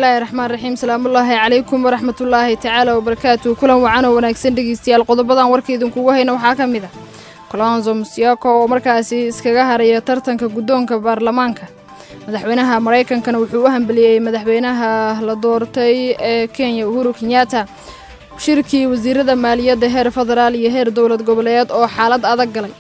bismillaahi raxmaan raxiim salaamullaahi calaykum waraxmatullaahi tacaala wabarakaatu kulan wacan oo wanaagsan dhegeystayaal qodobadan warka idinkugu hayna waxaa ka mid ah colonzo musiako oo markaasi iskaga haraya tartanka guddoonka baarlamaanka madaxweynaha maraykankana wuxuu u hambeliyey madaxweynaha la doortay ee kenya uhuru kenyatta shirkii wasiirada maaliyadda heer federaal iyo heer dowlad goboleed oo xaalad adag galay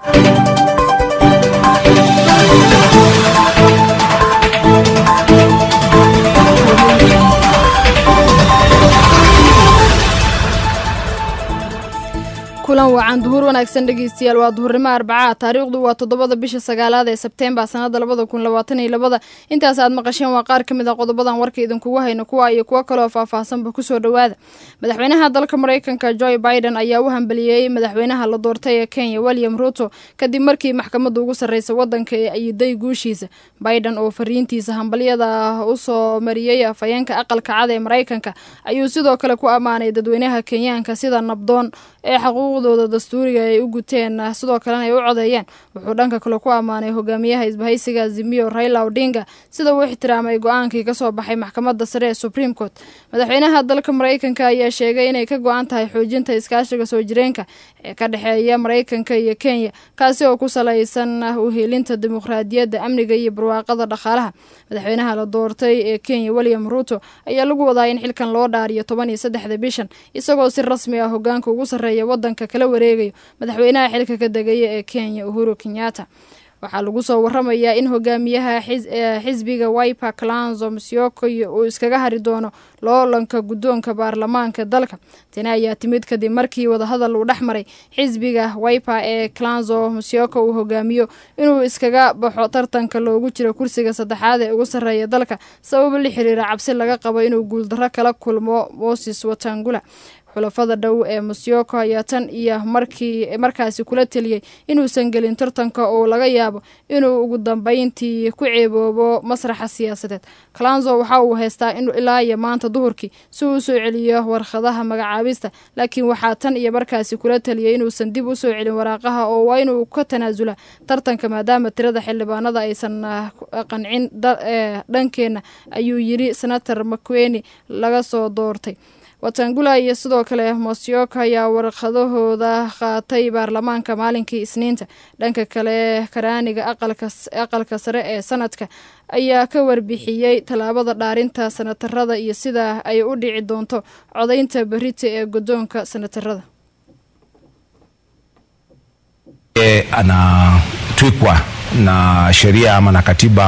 kulan wacan duhur wanaagsan dhegeystayaal waa duhurnimo arbacaa taariikhdu waa toddobada bisha sagaalaad ee sebteembar sanada labada kun labaatan iyo labada intaas aad maqasheen waa qaar ka mid a qodobadan warka idinkugu hayno kuwa iyo kuwo kaleoo faahfaahsanba kusoo dhowaada madaxweynaha dalka maraykanka joe biden ayaa u hambeliyey madaxweynaha la doortay ee kenya william ruto kadib markii maxkamadda ugu sarreysa wadanka ee ayiday guushiisa biden oo fariintiisa hambalyada usoo mariyey afhayeenka aqalka cad ee maraykanka ayuu sidoo kale ku ammaanay dadweynaha kenyaanka sida nabdoon ee xuquuqdooda dastuuriga ay u guteen sidoo kalena ay u codeeyeen wuxuu dhanka kale ku ammaanay hogaamiyaha isbahaysiga azimiyo raila odinga sida uu ixtiraamay go-aankii kasoo baxay maxkamadda sare ee supreme court madaxweynaha dalka maraykanka ayaa sheegay inay ka go-an tahay xoojinta iskaashiga soo jireenka ee ka dhexeeya maraykanka iyo kenya kaasi oo ku salaysan uheelinta dimuqraadiyadda amniga iyo barwaaqada dhaqaalaha madaxweynaha la doortay ee kenya william ruto ayaa lagu wadaa in xilkan loo dhaariyo toban iyo saddexda bishan isagoo si rasmi ah hogaanka ugu sarreeya wadanka kala wareegayo madaxweynaha xilka ka degaya ee kenya uhuru kenyatta waxaa lagu soo waramayaa in hogaamiyaha xisbiga wiper clanzo msioko uu iskaga hari doono loolanka guddoonka baarlamaanka dalka tani ayaa timid kadib markii wadahadal uu dhex maray xisbiga wiper ee clanzo msioko uu hogaamiyo inuu iskaga baxo tartanka loogu jiro kursiga saddexaad ee ugu sarreeya dalka sababo la xiriira cabsi laga qabo inuu guuldarro kala kulmo moses watangula xulafada dhow ee musyoko ayaa tan iyo markii markaasi kula teliyey inuusan gelin tartanka oo laga yaabo inuu ugu dambeyntii ku ceeboobo masraxa siyaasadeed kalanzo waxa uu haystaa in ilaa iyo maanta duhurkii si uu usoo celiyo warqadaha magacaabista laakiin waxaa tan iyo markaasi kula teliyey inuusan dib usoo celin waraaqaha oo waa inuu ka tanaasula tartanka maadaama tirada xildhibaanada aysan qancin dhankeenna ayuu yiri senator makweni laga soo doortay watangula iyo sidoo kale mosyoka ayaa warqadahooda qaatay baarlamaanka maalinkii isniinta dhanka kale karaaniga aqalka sare ee sanadka ayaa ka warbixiyey tallaabada dhaarinta sanatarada iyo sida ay u dhici doonto codaynta berita ee guddoonka sanatarada anatwikwa na sheria ama na katiba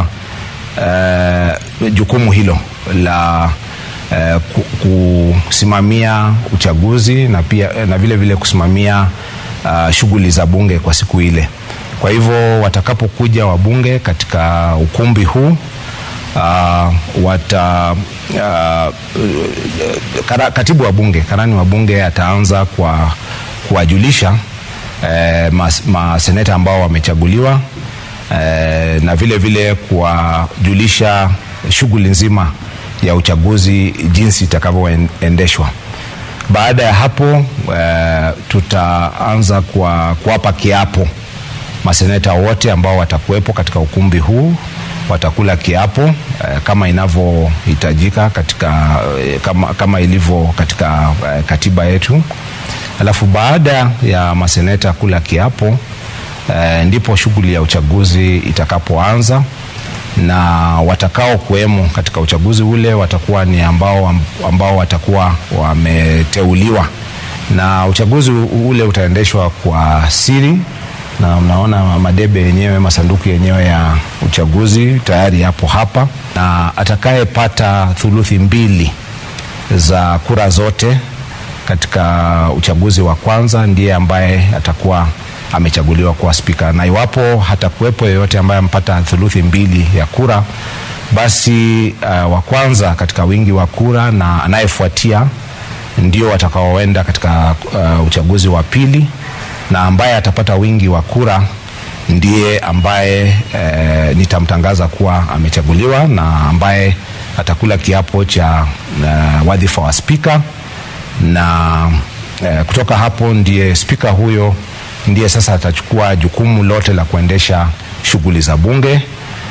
uh, jukumu hilo la Uh, kusimamia uchaguzi na pia na vile vile kusimamia uh, shughuli za bunge kwa siku ile. Kwa hivyo watakapokuja wabunge katika ukumbi huu uh, wata uh, kara, katibu wa bunge karani wa bunge ataanza kwa kuwajulisha uh, maseneta ambao wamechaguliwa uh, na vile vile kuwajulisha shughuli nzima ya uchaguzi jinsi itakavyoendeshwa. Baada ya hapo e, tutaanza kwa kuwapa kiapo maseneta wote ambao watakuwepo katika ukumbi huu watakula kiapo e, kama inavyohitajika katika e, kama, kama ilivyo katika e, katiba yetu. Alafu baada ya maseneta kula kiapo e, ndipo shughuli ya uchaguzi itakapoanza na watakao kuwemo katika uchaguzi ule watakuwa ni ambao, ambao watakuwa wameteuliwa, na uchaguzi ule utaendeshwa kwa siri, na mnaona madebe yenyewe, masanduku yenyewe ya uchaguzi tayari yapo hapa, na atakayepata thuluthi mbili za kura zote katika uchaguzi wa kwanza ndiye ambaye atakuwa amechaguliwa kuwa spika, na iwapo hatakuwepo yeyote ambaye amepata thuluthi mbili ya kura, basi uh, wa kwanza katika wingi wa kura na anayefuatia ndio watakaoenda katika uh, uchaguzi wa pili, na ambaye atapata wingi wa kura ndiye ambaye e, nitamtangaza kuwa amechaguliwa na ambaye atakula kiapo cha uh, wadhifa wa spika na e, kutoka hapo ndiye spika huyo ndiye sasa atachukua jukumu lote la kuendesha shughuli za bunge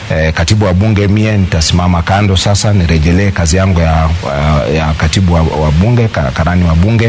eh, katibu wa bunge mie nitasimama kando sasa nirejelee kazi yangu ya, ya katibu wa, wa bunge karani wa bunge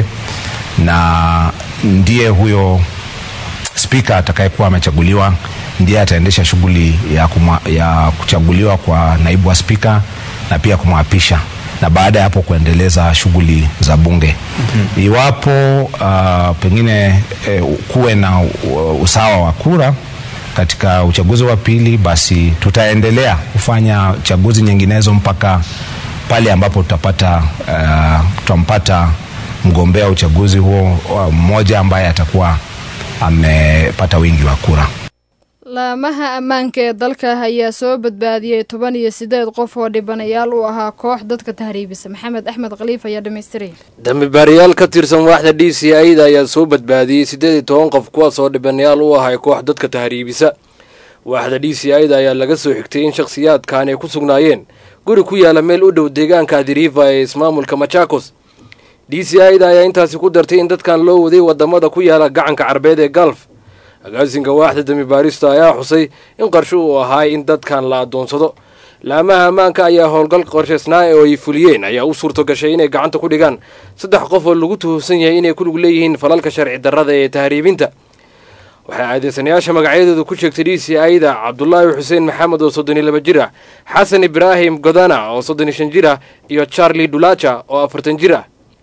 na ndiye huyo spika atakayekuwa amechaguliwa ndiye ataendesha shughuli ya, kuma, ya kuchaguliwa kwa naibu wa spika na pia kumwapisha na baada ya hapo kuendeleza shughuli za bunge mm-hmm. iwapo uh, pengine eh, kuwe na usawa wa kura katika uchaguzi wa pili basi tutaendelea kufanya chaguzi nyinginezo mpaka pale ambapo tutapata uh, tutampata mgombea uchaguzi huo mmoja ambaye atakuwa amepata wingi wa kura laamaha ammaanka ee dalka ayaa soo badbaadiyey toban iyo sideed qof oo dhibanayaal u ahaa koox dadka tahriibisa maxamed axmed khaliif ayaa dhammaystiray dambibaarayaal ka tirsan waaxda d c ida ayaa soo badbaadiyey siddeed iyo toban qof kuwaas oo dhibanayaal u ahay koox dadka tahriibisa waaxda d c ida ayaa laga soo xigtay in shakhsiyaadkan ay ku sugnaayeen guri ku yaala meel u dhow deegaanka adiriifa ee ismaamulka machakos d c ida ayaa intaasi ku dartay in dadkan loo waday wadamada ku yaala gacanka carbeed ee galf agaasinka waaxda dambibaarista ayaa xusay in qarsho uu ahaay in dadkan la adoonsado laamaha ammaanka ayaa howlgal qorshaysnaa oo ay fuliyeen ayaa u suurto gashay inay gacanta ku dhigaan saddex qof oo lagu tuhunsan yahay inay ku lug leeyihiin falalka sharci darrada ee tahriibinta waxay adeedsanayaasha magacyadooda ku sheegtay d c ida cabdulaahi xuseen maxamed oo soddon iyo laba jir ah xasan ibraahim godana oo soddon iyo shan jir ah iyo charli dulaja oo afartan jir ah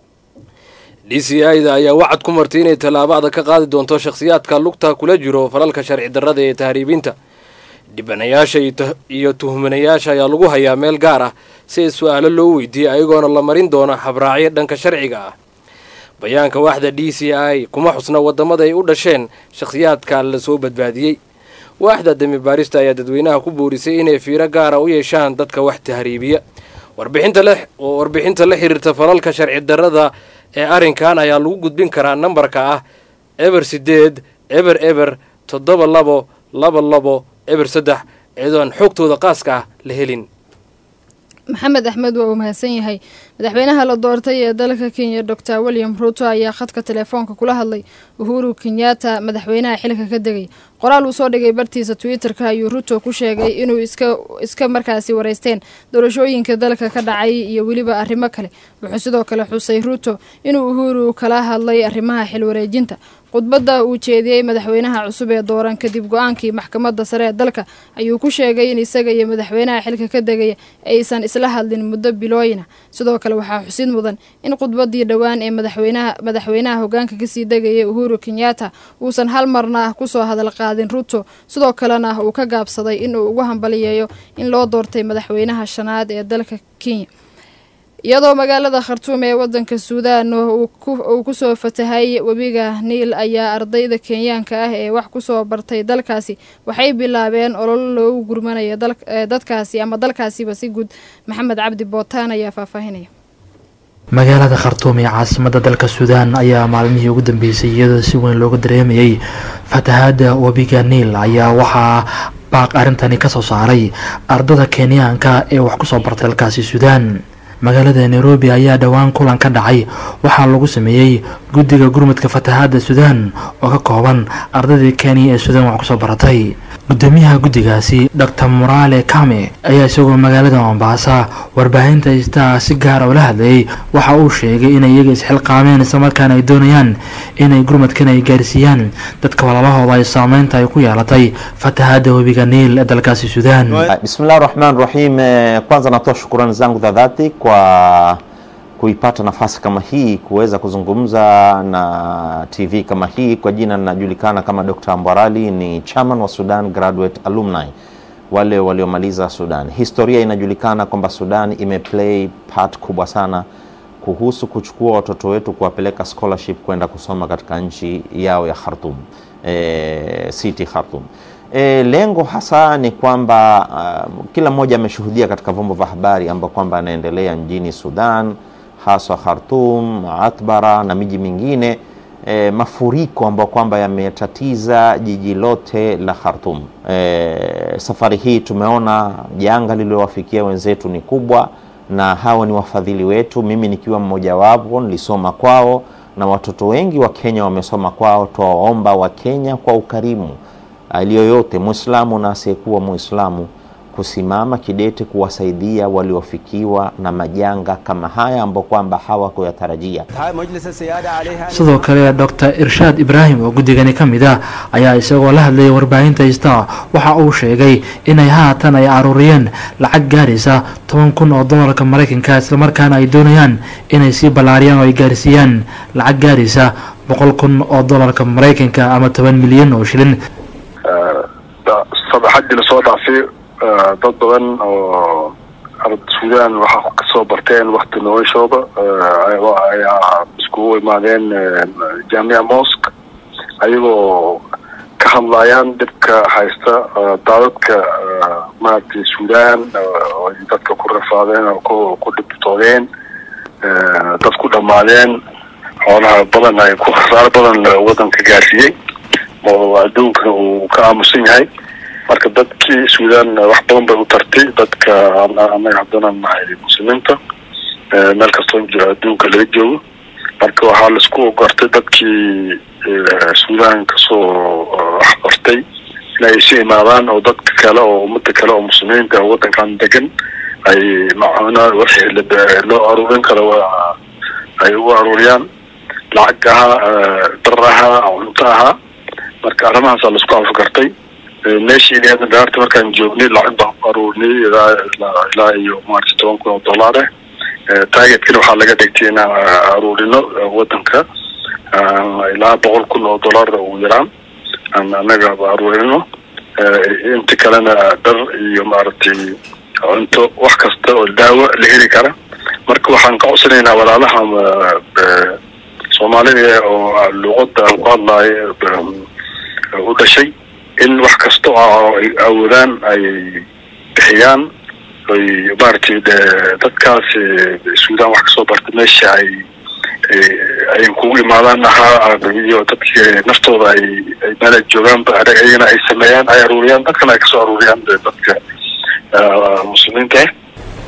d c ida ayaa wacad ku martay inay tallaabo adag ka qaadi doonto shakhsiyaadka lugta kula jiro falalka sharci darrada ee tahriibinta dhibanayaasha iyo tuhmanayaasha ayaa lagu hayaa meel gaar ah si su-aalo loo weydiiyey ayagoona la marin doono habraacyo dhanka sharciga ah bayaanka waaxda d c i kuma xusna wadamada ay u dhasheen shakhsiyaadka la soo badbaadiyey waaxda damibaarista ayaa dadweynaha ku boorisay inay fiiro gaara u yeeshaan dadka wax tahriibiya warbixinta la xiriirta falalka sharci darrada ee arrinkan ayaa lagu gudbin karaa nambarka ah eber sideed eber eber toddoba labo laba labo eber saddex iyadoon xogtooda qaaska ah la helin maxamed axmed waa uu mahadsan yahay madaxweynaha la doortay ee dalka kenya doctor william ruuto ayaa khadka telefoonka kula hadlay uhuru kenyatta madaxweynaha xilka ka degay qoraal uu soo dhigay bartiisa twitter-ka ayuu ruto ku sheegay inuu iska iska markaasi wareysteen doorashooyinka dalka ka dhacay iyo weliba arrimo kale wuxuu sidoo kale xusay ruto inuu uhuru kala hadlay arrimaha xil wareejinta khudbadda uu jeediyey madaxweynaha cusub ee dooran kadib go-aankii maxkamadda sare ee dalka ayuu ku sheegay in isaga iyo madaxweynaha xilka ka degaya aysan isla hadlin muddo bilooyina sidoo kale waxaa xusid mudan in khudbaddii dhowaan ee madaxweynaha madaxweynaha hogaanka kasii degayay uhuru kenyatta uusan hal marna ah kusoo hadal qaadin ruto sidoo kalena uu ka gaabsaday inuu ugu hambaliyeeyo in loo doortay madaxweynaha shanaad ee dalka kenya iyadoo magaalada khartuum ee wadanka suudaan uu kusoo fatahay webiga niil ayaa ardayda kenyaanka ah ee wax kusoo bartay dalkaasi waxay bilaabeen olol loogu gurmanaya dadkaasi ama dalkaasiba si guud maxamed cabdi bootaan ayaa faahfaahinaya magaalada khartuum ee caasimada dalka suudaan ayaa maalmihii ugu dambeysay iyadoo si weyn looga dareemayay fatahaada webiga niil ayaa waxaa baaq arrintani kasoo saaray ardada kenyaanka ee wax kusoo bartay dalkaasi suudaan magaalada nairobi ayaa dhowaan kulan ka dhacay waxaa lagu sameeyey guddiga gurmudka fatahaada suudaan oo ka kooban ardadii kenya ee suudaan wax kusoo baratay gudoomiyaha guddigaasi doctor moraale kame ayaa isagoo magaalada mombaasa warbaahinta istaa si gaara ula hadlayay waxa uu sheegay inay iyaga isxilqaameen islamarkaana ay doonayaan inay gurmadkan ay gaarsiiyaan dadka walaalahooda ay saameynta ay ku yeelatay fatahaada webiga niil ee dalkaasi suudaan bismillahi rahman rahim kwanza natoa shukurani zangu za dhati kwa kuipata nafasi kama hii kuweza kuzungumza na TV kama hii. Kwa jina ninajulikana kama Dr. Ambwarali, ni chairman wa Sudan Graduate Alumni, wale waliomaliza Sudan. Historia inajulikana kwamba Sudan imeplay part kubwa sana kuhusu kuchukua watoto wetu kuwapeleka scholarship kwenda kusoma katika nchi yao ya Khartoum, e, city Khartoum. E, lengo hasa ni kwamba uh, kila mmoja ameshuhudia katika vyombo vya habari ambao kwamba anaendelea mjini Sudan haswa Khartoum, Atbara na miji mingine e, mafuriko ambayo kwamba yametatiza jiji lote la Khartoum. E, safari hii tumeona janga lililowafikia wenzetu ni kubwa, na hawa ni wafadhili wetu, mimi nikiwa mmoja wapo, nilisoma kwao na watoto wengi wa Kenya wamesoma kwao. Twawaomba wa Kenya kwa ukarimu, aliyoyote Muislamu na asiyekuwa Muislamu kusimama kidete kuwasaidia waliofikiwa na majanga kama haya ambao kwamba hawakuyatarajia. sidoo kale dr irshaad ibraahim oo guddigani ka mid ah ayaa isagoo la hadlayay warbaahinta star waxa uu sheegay inay haatan ay aruuriyeen lacag gaaraysa toban kun oo dolarka maraykanka islamarkaana ay doonayaan inay sii ballaariyaan oo ay gaarsiiyaan lacag gaaraysa boqol kun oo dolarka maraykanka ama toban milyan oo shilin saddexadii lasoo dhaafay dad badan oo arad suudaan waxaa kasoo barteen wakti noloshooda ayaa iskugu imaadeen jaamica mosk ayagoo ka hadlayaan dhibka haysta daadadka maaragtay suudaan oo dadka ku rafaadeen oo ku dhibtoodeen dad ku dhammaadeen xoolaha badan ay ku khasaaro badan wadanka gaarsiiyey oo adduunkana uu ka aamusan yahay marka dadkii suudaan wax badan bay u tartay dadka anaga haddana nahay muslimiinta meel kastoo adduunka laga joogo marka waxaa laisku ogortay dadkii suudaan kasoo wax bartay inay isu imaadaan oo dadka kale oo ummada kale oo muslimiinta wadankan degan ay macuna wixii loo aruurin karo ay u aruuriyaan lacag ahaa dar ahaa cunto ahaa marka arrimahaasa laisku afgartay meeshii hadda daarta markaan joognay lacag baan ku aruurnay ilaa ilaa iyo maarata toban kun oo dollar ah targetkana waxaa laga dhigtay inaan aruurino wadanka ilaa boqol kun oo dollar ugu yaraan aan anaga aruurino inta kalena dhar iyo maaragtay cunto wax kasta oo daawo la heli kara marka waxaan ka codsanaynaa walaalaha soomaalida oo luuqada aan ku hadlaayo u dhashay in wax kasta oo ay awoodaan ay bixiyaan ay maaragtay dadkaas suudaan wax kasoo barta meesha ay ay kugu imaadaan ahaa iyo dadkii naftooda ay ay meel ay joogaanba ayagana ay sameeyaan ay aruuriyaan dadkana ay kasoo aruuriyaan dadka muslimiinta ah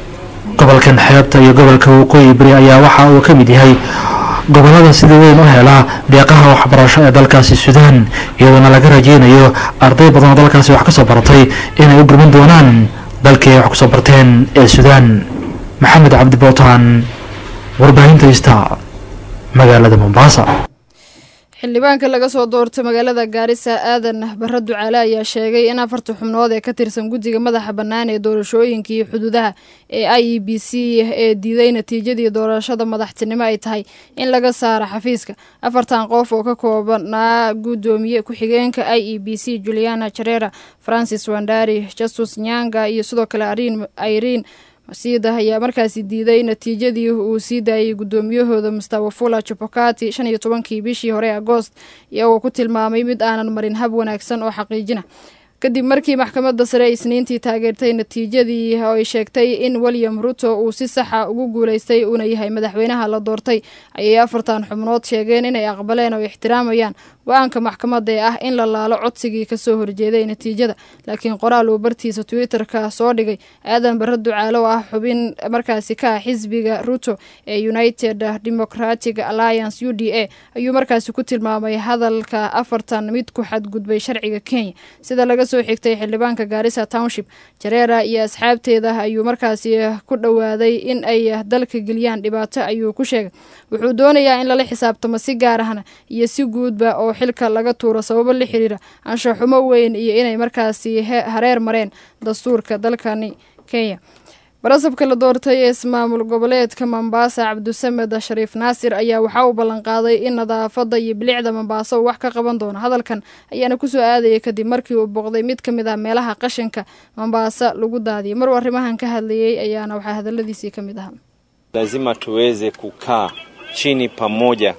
gobolkan xeebta iyo gobolka waqooyi beri ayaa waxa uu ka mid yahay gobolada sida weyn u helaa deeqaha waxbarasho ee dalkaasi suudaan iyadoona laga rajeynayo arday badan oo dalkaasi wax kasoo baratay inay u gurman doonaan dalkii ay wax kusoo barteen ee suudaan maxamed cabdi bootaan warbaahinta ista magaalada mombasa xildhibaanka laga soo doortay magaalada gaarisa aadan barre ducaale ayaa sheegay in afarta xubnood ee ka tirsan guddiga madaxa bannaan ee doorashooyinka iyo xuduudaha ee i e b c ee diiday natiijadii doorashada madaxtinimo ay tahay in laga saaro xafiiska afartan qof oo ka koobanaa guddoomiye ku-xigeenka i e b c juliana jarera francis wandari justus nyanga iyo sidoo kale irene masiida ayaa markaasi diiday natiijadii uu sii daayay guddoomiyahooda mustawafula jabokati shan iyo tobankii bishii hore agoost iyagoo ku tilmaamay mid aanan marin hab wanaagsan oo xaqiijina kadib markii maxkamadda sare ay isniintii taageertay natiijadii oo ay sheegtay in william ruto uu si saxa ugu guuleystay uuna yahay madaxweynaha la doortay ayay afartan xubnood sheegeen inay aqbaleen oo ixtiraamayaan go-aanka maxkamadda ee ah in la laalo codsigii kasoo horjeeday natiijada laakiin qoraal uu bartiisa twitter-ka soo dhigay aadan barre ducaalo oo ah xubin markaasi ka ah xisbiga ruto ee united democratic alliance u d a ayuu markaasi ku tilmaamay hadalka afartan mid ku xadgudbay sharciga kenya sida laga soo xigtay xildhibaanka gaarisa township jareera iyo asxaabteeda ayuu markaasi ku dhowaaday in ay dalka geliyaan dhibaato ayuu ku sheegay wuxuu doonayaa in lala xisaabtamo si gaar ahna iyo si guudba oo xilka laga tuuro sababo la xiriira anshaxumo weyn iyo inay markaasi hareer mareen dastuurka dalkani kenya barasabka la doortay ee ismaamul goboleedka mombasa cabdisamed shariif naasir ayaa waxaa uu ballanqaaday in nadaafadda iyo bilicda mombaaso uu wax ka qaban doono hadalkan ayaana kusoo aadayay kadib markii uu booqday mid ka mid ah meelaha qashinka mombaasa lagu daadiyay maruu arrimahan ka hadlayey ayaana waxaa hadaladiisii ka mid ahaa lazima tuweze kukaa chini pamoja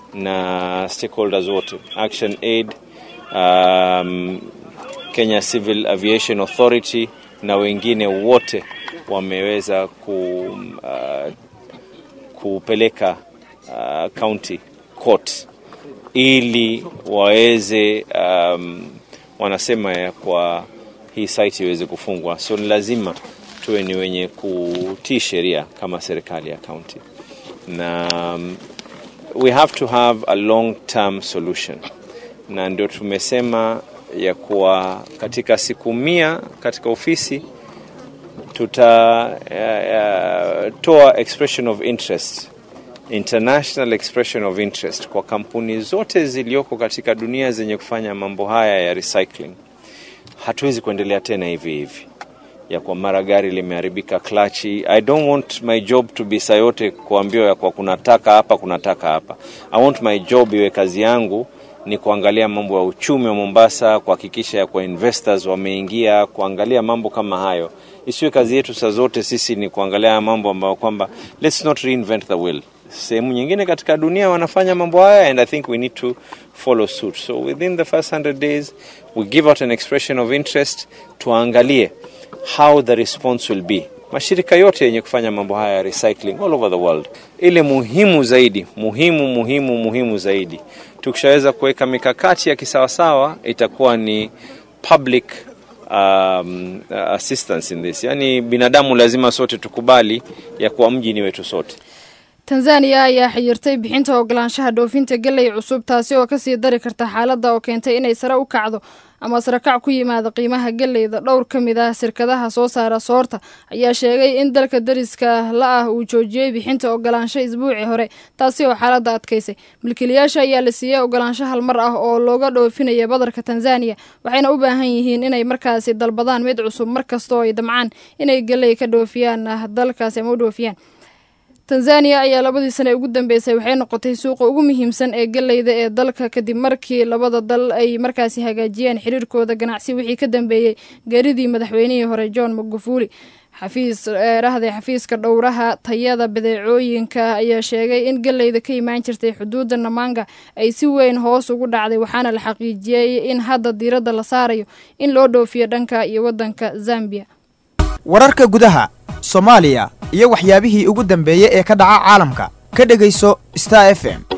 na stakeholders wote Action Aid, um, Kenya Civil Aviation Authority na wengine wote wameweza ku, uh, kupeleka uh, county court ili waweze um, wanasema ya kwa hii site iweze kufungwa, so ni lazima tuwe ni wenye kutii sheria kama serikali ya county na um, we have to have a long term solution, na ndio tumesema ya kuwa katika siku mia katika ofisi tutatoa uh, expression of interest international expression of interest kwa kampuni zote zilizoko katika dunia zenye kufanya mambo haya ya recycling. Hatuwezi kuendelea tena hivi hivi ya kwa mara gari limeharibika klachi. I don't want my job to be saa yote kuambiwa ya kwa kuna taka hapa, kuna taka hapa. I want my job iwe kazi yangu ni kuangalia mambo ya uchumi wa Mombasa, kuhakikisha ya kwa investors wameingia, kuangalia mambo kama hayo. Isiwe kazi yetu saa zote sisi ni kuangalia mambo ambayo kwamba let's not reinvent the wheel. Sehemu nyingine katika dunia wanafanya mambo haya and I think we need to follow suit. So within the first 100 days we give out an expression of interest, tuangalie how the response will be. Mashirika yote yenye kufanya mambo haya ya recycling all over the world, ile muhimu zaidi, muhimu muhimu muhimu zaidi, tukishaweza kuweka mikakati ya kisawasawa, itakuwa ni public um, assistance in this. Yani binadamu lazima sote tukubali ya kuwa mji ni wetu sote. tanzaniya ayaa xiyirtay bixinta ogolaanshaha dhoofinta galley cusub taasi oo kasii dari karta xaaladda oo keentay inay sare u kacdo ama sarakac ku yimaada qiimaha galleyda dhowr ka mid ah shirkadaha soo saara soorta ayaa sheegay in dalka dariska la ah uu joojiyey bixinta ogolaansho isbuuci hore taasi oo xaaladda adkaysay milkiilayaasha ayaa la siiyey ogolaansho hal mar ah oo looga dhoofinaya badarka tanzaniya waxayna u baahan yihiin inay markaasi dalbadaan mid cusub mar kasta oo ay damcaan inay galley ka dhoofiyaan dalkaasi ama u dhoofiyaan tanzaniya ayaa labadii sane ugu dambeysay waxay noqotay suuqa ugu muhiimsan ee galleyda ee dalka kadib markii labada dal ay markaasi hagaajiyeen xiriirkooda ganacsi wixii ka dambeeyey geeridii madaxweynihii hore john magufuli xafiis rahday xafiiska dhowraha tayada badeecooyinka ayaa sheegay in galleyda ka imaan jirtay xuduudda namanga ay si weyn hoos ugu dhacday waxaana la xaqiijiyey in hadda diiradda la saarayo in loo dhoofiyo dhanka iyo waddanka zambia wararka gudaha soomaaliya iyo waxyaabihii ugu dambeeyey ee ka dhaca caalamka ka dhegayso star f m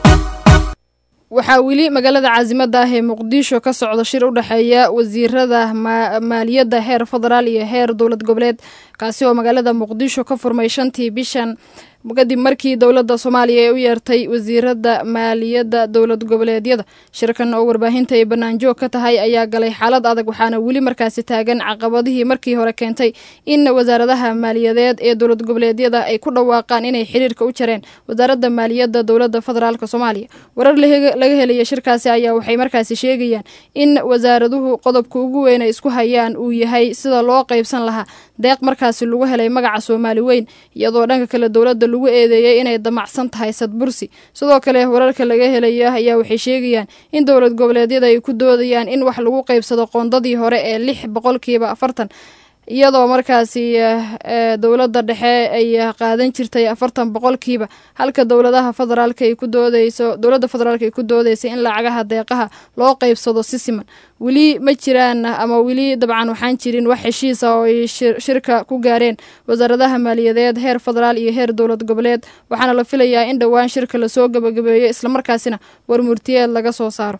waxaa weli magaalada caasimada ah ee muqdisho ka socda shir u dhexeeya wasiirada maaliyadda heer federaal iyo heer dowlad goboleed kaasi oo magaalada muqdisho ka furmay shantii bishan kadib markii dowladda soomaaliya ay u yeertay wasiirada maaliyadda dowlad goboleedyada shirkan oo warbaahinta ay banaanjoog ka tahay ayaa galay xaalad adag waxaana weli markaasi taagan caqabadihii markii hore keentay in wasaaradaha maaliyadeed ee dowlad goboleedyada ay ku dhawaaqaan inay xiriirka u jareen wasaaradda maaliyadda dowladda federaalk soomaaliya warar laga helaya shirkaasi ayaa waxay markaasi sheegayaan in wasaaraduhu qodobka ugu weyn ay isku hayaan uu yahay sida loo qaybsan lahaa deeq markaasi lagu helay magaca soomaali weyn iyadoo dhanka kale dowladda lagu eedeeyay inay damacsan tahay sadbursi sidoo kale wararka laga helaya ayaa waxay sheegayaan in dowlad goboleedyada ay ku doodayaan in wax lagu qaybsado qoondadii hore ee lix boqolkiiba afartan iyadoo markaasi dowladda dhexe ay qaadan jirtay afartan boqolkiiba halka dowladaha federaalk ay ku doodeyso dowladda federaalk ay ku doodeysay in lacagaha deeqaha loo qaybsado si siman weli ma jiraan ama weli dabcan waxaan jirin wax heshiis ah oo ay shirka ku gaareen wasaaradaha maaliyadeed heer federaal iyo heer dowlad goboleed waxaana la filayaa in dhowaan shirka lasoo gabagabeeyo islamarkaasina warmurtiyeed laga soo saaro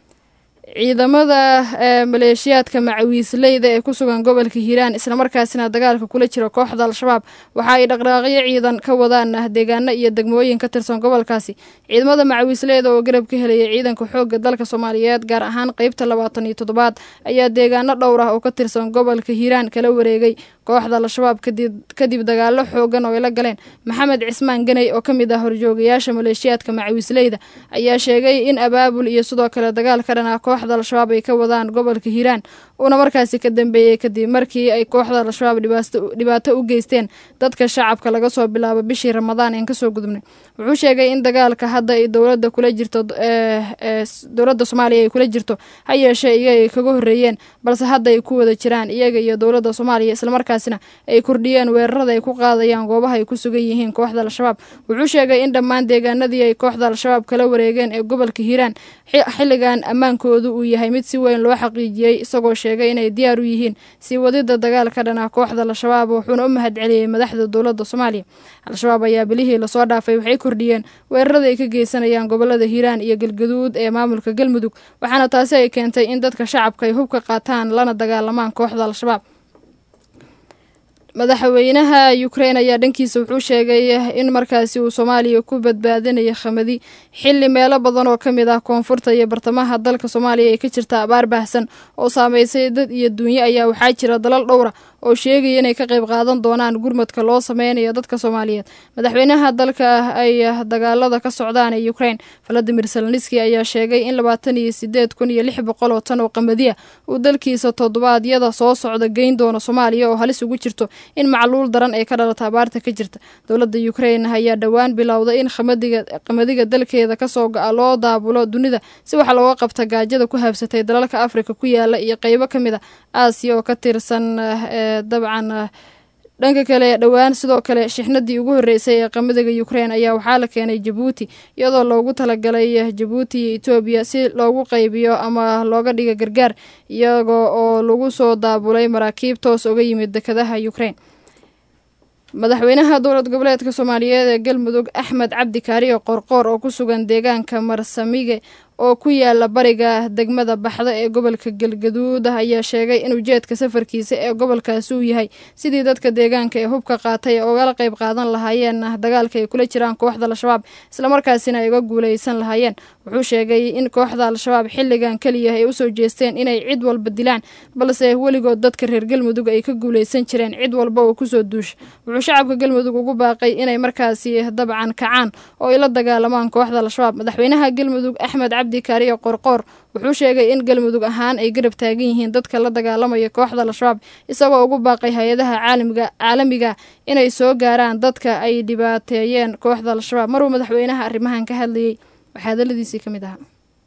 ciidamada maleeshiyaadka macawiisleyda ee ku sugan gobolka hiiraan islamarkaasina dagaalka kula jira kooxda al-shabaab waxa ay dhaqdhaaqyo ciidan ka wadaan deegaano iyo degmooyin ka tirsan gobolkaasi ciidamada macawiisleyda oo garab ka helaya ciidanka xoogga dalka soomaaliyeed gaar ahaan qeybta labaatan iyo toddobaad ayaa deegaano dhowr ah oo ka tirsan gobolka hiiraan kala wareegay kooxda al-shabaab kadib dagaalo xoogan oo ay la galeen maxamed cismaan ganey oo ka mid ah horjoogayaasha maleeshiyaadka macawiisleyda ayaa sheegay in abaabul iyo sidoo kale dagaal ka dhan ah kooxda al-shabaab ay ka wadaan gobolka hiiraan uuna markaasi ka dambeeyey kadib markii ay kooxda al-shabaab dhibaato u geysteen dadka shacabka laga soo bilaabo bishii ramadaan een kasoo gudubnay wuxuu sheegay in dagaalka hadda ay dowlada kula jirto dowladda soomaaliya ay kula jirto ha yeeshee iyaga ay kaga horreeyeen balse hadda ay ku wada jiraan iyaga iyo dowladda soomaaliya islamarkaasina ay kordhiyeen weerarada ay ku qaadayaan goobaha ay ku sugan yihiin kooxda al-shabaab wuxuu sheegay in dhammaan deegaanadii ay kooxda al-shabaab kala wareegeen ee gobolka hiiraan xilligan ammaankoodu uu yahay mid si weyn loo xaqiijiyey isagoo sheegay inay diyaar u yihiin sii wadida dagaal ka dhanah kooxda al-shabaab wuxuuna u mahad celiyey madaxda dowladda soomaaliya al-shabaab ayaa bilihii lasoo dhaafay waxay kordhiyeen weerarada ay ka geysanayaan gobolada hiiraan iyo galgaduud ee maamulka galmudug waxaana taasi ay keentay in dadka shacabka ay hubka qaataan lana dagaalamaan kooxda al-shabaab madaxweynaha ukrain ayaa dhankiisa wuxuu sheegay in markaasi uu soomaaliya ku badbaadinayo khamadi xili meelo badan oo ka mid ah koonfurta iyo bartamaha dalka soomaaliya ay ka jirta abaar baahsan oo saameysay dad iyo duunyo ayaa waxaa jira dalal dhowra oo sheegaya inay ka qayb qaadan doonaan gurmadka loo sameynayo dadka soomaaliyeed madaxweynaha dalka ay dagaalada ka socdaan ee ukrain valadimir seloniski ayaa sheegay in labaatan iyo sideed kun iyo lix boqol oo tan oo qamadiya uu dalkiisa toddobaadyada soo socda geyn doono soomaaliya oo halis ugu jirto in macluul daran ay ka dhalata abaarta ka jirta dowladda ukrain ayaa dhowaan bilowday in qamadiga dalkeeda kasoo go-a loo daabulo dunida si wax looga qabta gaajada ku habsatay dalalka afrika ku yaala iyo qeybo ka mid a aasiya oo ka tirsan dabcan dhanka kale dhowaan sidoo kale shixnadii ugu horreysay ee qamadiga ukrain ayaa waxaa la keenay jabuuti iyadoo loogu talagalay jabuuti iyo etoobiya si loogu qaybiyo ama looga dhiga gargaar iyaga oo lagu soo daabulay maraakiib toos uga yimid dekadaha ukrain madaxweynaha dowlad goboleedka soomaaliyeed ee galmudug axmed cabdi kaariyo qorqoor oo ku sugan deegaanka marsamige oo ku yaala bariga degmada baxda ee gobolka galgaduud ayaa sheegay in ujeedka safarkiisa ee gobolkaasi uu yahay sidii dadka deegaanka ee hubka qaatay ee ugala qayb qaadan lahaayeen dagaalka ay kula jiraan kooxda al-shabaab islamarkaasina ay uga guuleysan lahaayeen wuxuu sheegay in kooxda al-shabaab xilligan keliya ay usoo jeesteen inay cid walba dilaan balse weligood dadka reer galmudug ay ka guuleysan jireen cid walba oo kusoo duusha wuxuu shacabka galmudug ugu baaqay inay markaasi dabcan kacaan oo ay la dagaalamaan kooxda al-shabaab madaxweynaha galmudug axmed cabdi kaariyo qorqoor wuxuu sheegay in galmudug ahaan ay garab taagan yihiin dadka la dagaalamaya kooxda al-shabaab isagoo ugu baaqay hay-adaha caalamiga caalamiga inay soo gaaraan dadka ay dhibaateeyeen kooxda al-shabaab maruu madaxweynaha arrimahan ka hadlayey waxaa hadaladiisii ka mid ahaa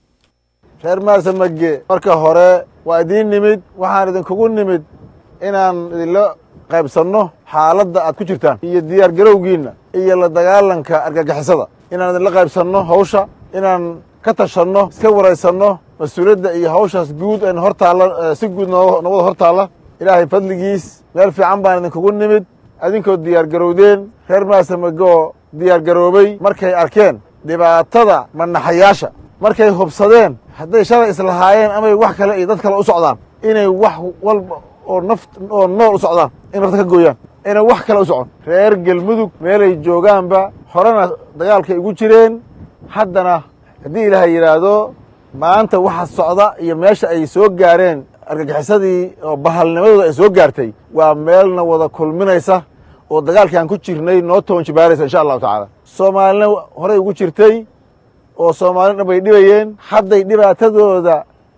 reer maasamage marka hore waa idiin nimid waxaan idinkugu nimid inaan idinla qaybsanno xaaladda aad ku jirtaan iyo diyaar garowgiinna iyo la dagaalanka argagixisada inaan idinla qaybsanno hawsha inaan ka tashanno iska waraysanno mas-uuliyadda iyo hawshaas guud ayna hor taalla si guud noo nowada hor taalla ilaahay fadligiis meel fiican baan idinkugu nimid adinkoo diyaar garowdeen reer maasamagoo diyaar garoobay markay arkeen dhibaatada manaxayaasha markay hubsadeen hadday shalay islahaayeen amay wax kale iyo dad kale u socdaan inay wax walba oo naft oo nool u socdaan in nafta ka gooyaan inay wax kale u socon reer galmudug meelay joogaanba horena dagaalkay ugu jireen haddana haddii ilaahay yidhaahdo maanta waxa socda iyo meesha ay soo gaareen argagixisadii oo bahalnimadooda ay soo gaartay waa meelna wada kulminaysa oo dagaalkaan ku jirnay noo toonjibaaraysa insha allahu tacaala soomaalina horey ugu jirtay oo soomaalina dhan bay dhibayeen hadday dhibaatadooda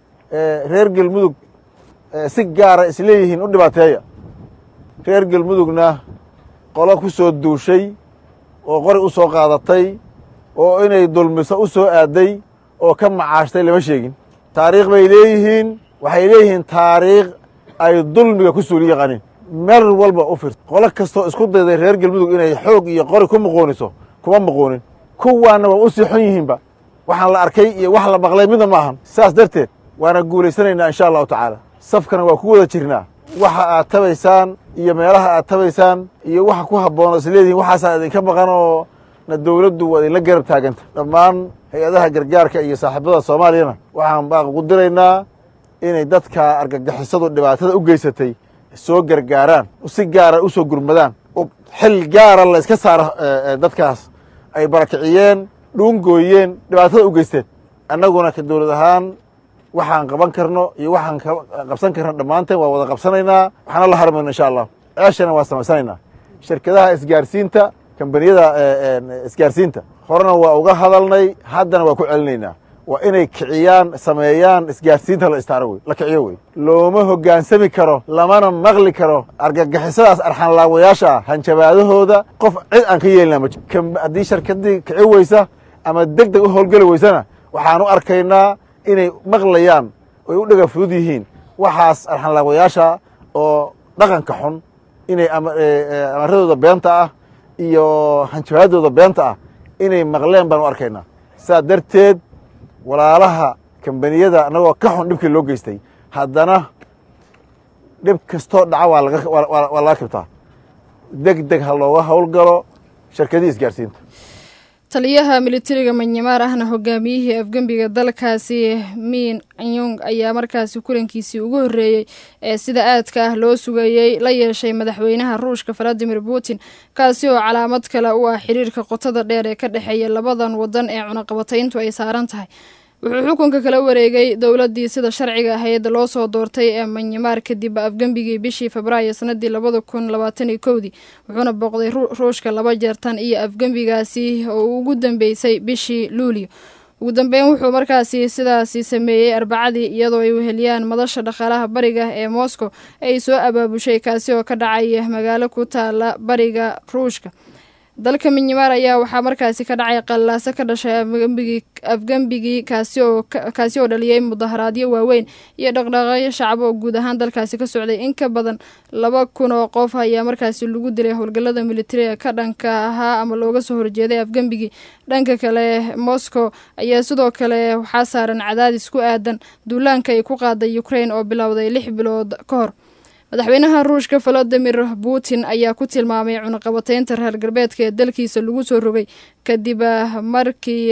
reer galmudug si gaara isleeyihiin u dhibaateeya reer galmudugna qolo ku soo duushay oo qori u soo qaadatay oo inay dulmiso u soo aaday oo ka macaashtay lama sheegin taariikh bay leeyihiin waxay leeyihiin taariikh ay dulmiga ku suuli yaqaaniin meel walba u firta qolo kastoo isku dayday reer galmudug inay xoog iyo qori ku muquuniso kuma muquunin kuwaanna waa u sii xun yihiinba waxaan la arkay iyo wax la maqlay midna ma ahan saas darteed waana guulaysanaynaa insha allahu tacaala safkana waa ku wada jirnaa waxa aad tabaysaan iyo meelaha aad tabaysaan iyo waxa ku habboon is leedihin waxaasaa idinka maqan oo na dowladdu waa idinla garab taaganta dhammaan hay-adaha gargaarka iyo saaxiibada soomaaliyana waxaan baaq ugu diraynaa inay dadka argagixisadu dhibaatada u geysatay soo gargaaraan si gaara u soo gurmadaan xil gaara la iska saaro dadkaas ay barakiciyeen dhuungooyeen dhibaatada u geysteen annaguna ka dowlad ahaan waxaan qaban karno iyo waxaan qabsan karno dhammaanteen waa wada qabsanaynaa waxaana la harmayno insha allah ceeshana waa samaysanaynaa shirkadaha isgaarsiinta kambaniyada isgaarsiinta horena waa uga hadalnay haddana waa ku celinaynaa waa inay kiciyaan sameeyaan isgaarsiinta la istaaro wey la kiciyo wey looma hoggaansami karo lamana maqli karo argagixisadaas arxanlaawayaasha ah hanjabaadahooda qof cid aan ka yeelina ma haddii shirkadii kici weysa ama deg deg u howlgeli weysana waxaan u arkaynaa inay maqlayaan oy u dhega fudud yihiin waxaas arxanlaawayaasha oo dhaqanka xun inay amaradooda beenta ah iyo hanjabaadooda beenta ah inay maqleen baan u arkaynaa saa darteed walaalaha kambaniyada annagoo ka xun dhibkii loo geystay haddana dhib kastoo dhaca waa laga kibtaa deg deg ha looga howlgalo shirkadii isgaarsiinta taliyaha militariga manyamaar ahna hogaamiyihii afgembiga dalkaasi miin anyong ayaa markaasi kulankiisii ugu horreeyey ee sida aadka ah loo sugayey la yeeshay madaxweynaha ruushka valadimir putin kaasi oo calaamad kale u ah xiriirka qotada dheer ee ka dhexeeya labadan wadan ee cunaqabatayntu ay saaran tahay wuxuu xukunka kala wareegay dowladii sida sharciga ahayd loo soo doortay ee manyamaar kadib afgembigii bishii febraayo sanadii labada kun labaataniyo kowdii wuxuuna booqday ruushka laba jeer tan iyo afgembigaasi oo ugu dambeysay bishii luulio ugu dambeyn wuxuu markaasi sidaasi sameeyey arbacadii iyadoo ay weheliyaan madasha dhaqaalaha bariga ee moscow ay soo abaabushay kaasi oo ka dhacay magaalo ku taala bariga ruushka dalka minyamaar ayaa waxaa markaasi ka dhacay qallaaso ka dhashay afgembigii kaasi oo dhaliyey mudaharaadyo waaweyn iyo dhaqdhaqaaqyo shacbo oo guud ahaan dalkaasi ka socday in ka badan laba kun oo qof ayaa markaasi lagu dilay howlgallada militariga ka dhanka ahaa ama looga soo horjeeday afgembigii dhanka kale moscow ayaa sidoo kale waxaa saaran cadaadis ku aadan duulaanka ay ku qaaday ukrain oo bilowday lix bilood ka hor madaxweynaha ruushka valadimir putin ayaa ku tilmaamay cunaqabateynta reer galbeedka ee dalkiisa lagu soo rogay kadib markii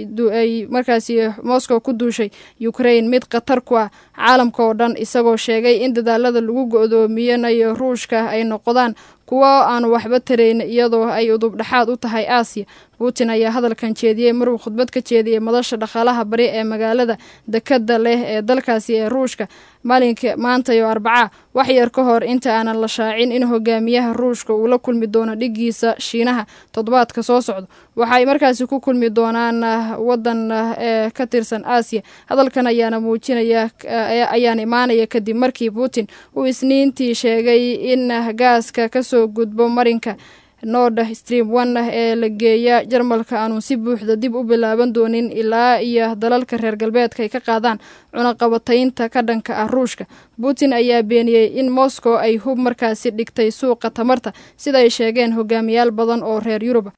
ay markaasi moscow ku duushay ukrain mid khatar ku ah caalamka oo dhan isagoo sheegay in dadaalada lagu go-doomiyanayo ruushka ay noqdaan kuwo aan waxba tarayn iyadoo ay udub dhexaad u tahay aasiya putin ayaa hadalkan jeediyey maruu khudbad ka jeediyey madasha dhaqaalaha bari ee magaalada dekada leh ee dalkaasi ee ruushka maalinka maanta iyo arbaca wax yar ka hor inta aanan la shaacin in hogaamiyaha ruushka uu la kulmi doono dhigiisa shiinaha toddobaadka soo socdo waxaay markaasi ku kulmi doonaan wadan ee ka tirsan aasiya hadalkan ayaana muujinaya ayaana imaanaya kadib markii putin uu isniintii sheegay in gaaska kasoo gudbo marinka nord stream one ee la geeya jarmalka aanu si buuxda dib u bilaaban doonin ilaa iyo dalalka reer galbeedka ay ka qaadaan cunaqabataynta ka dhanka ah ruushka putin ayaa beeniyey in moscow ay hub markaasi dhigtay suuqa tamarta sida ay sheegeen hogaamiyaal badan oo reer yurub